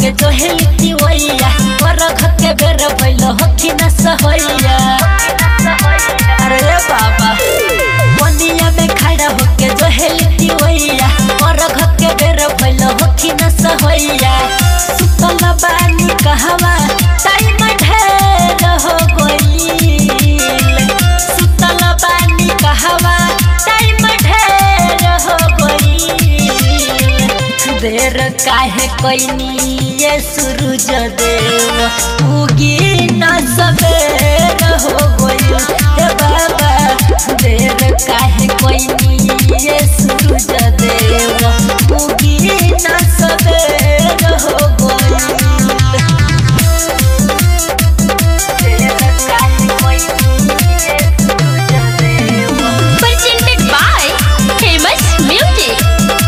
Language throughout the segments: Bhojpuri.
होके जो हेलती वैया बरख के बेर भइल होखी न सहैया अरे बाबा बनिया में खड़ा होके जो हेलती वैया बरख के बेर भइल होखी न सहैया सुतल बानी कहवा टाइम ढेर हो गइल सुतल बानी कहवा टाइम ढेर हो गइल देर काहे कोइनी ये सूरज देव उगी न सबेर हो गइल हे बाबा देर काहे कोइनी ये सूरज देव उगी न सबेर हो गइल देर काहे कोइनी ये सूरज देव presented by Famous Music.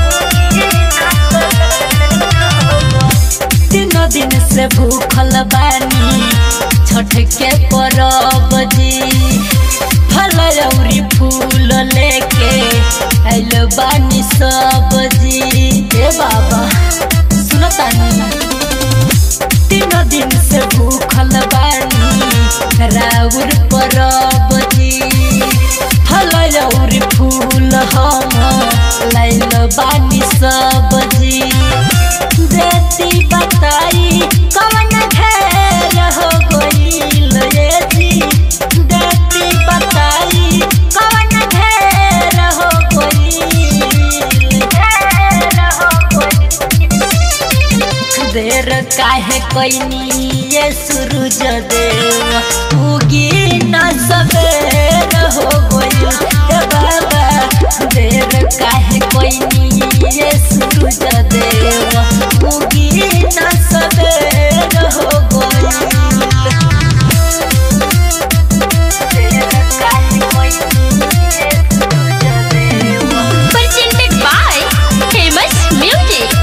तीन दिन से भूखल बानी छठ के परब जी फल अउरी फूल लेके आइल बानी सब जी ए बाबा सुनतानी तीन दिन से भूखल बानी राउर परब जी फल अउरी फूल हम लाइल बानी सब जी देती बताई कवन घेर हो गइल ये जी देती बताई कवन घेर हो गइल घेर हो गइल देर काहे कोइनी ये सूरज देव उगी न सबेर हो गइल हे बाबा देर काहे कोइनी ये सूरज देव उगी न सबेर हो गइल देर काहे कोइनी ये सूरज देव Presented by Famous Music.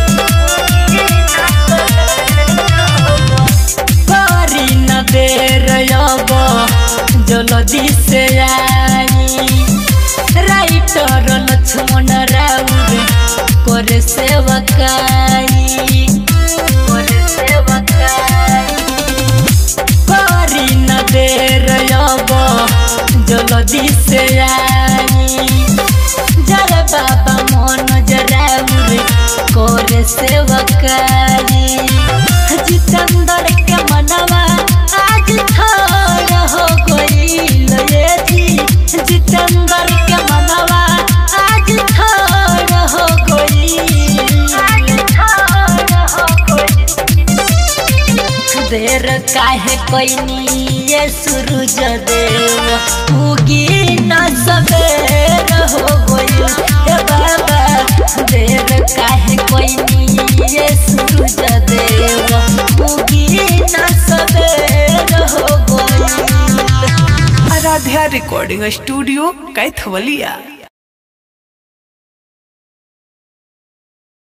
करी न देर अब जल्दी से आई राइटर लक्ष्मण राउर करे सेवकाई करे सेवकाई करी न देर अब जल्दी से आई जर बाबा मन जराउर करे सेवकाई जितेंद्र के मनवा आज थोड़ हो गइल ये जी जितेंद्र के मनवा आज थोड़ हो गइल आज थोड़ हो गइल देर काहे कोइनी ये सूरज देव उगी न सबेर हो गइल हे बाबा देर काहे कोइनी ये सूरज देव उगी न सबेर हो गइल आराध्या रिकॉर्डिंग स्टूडियो कैथवलिया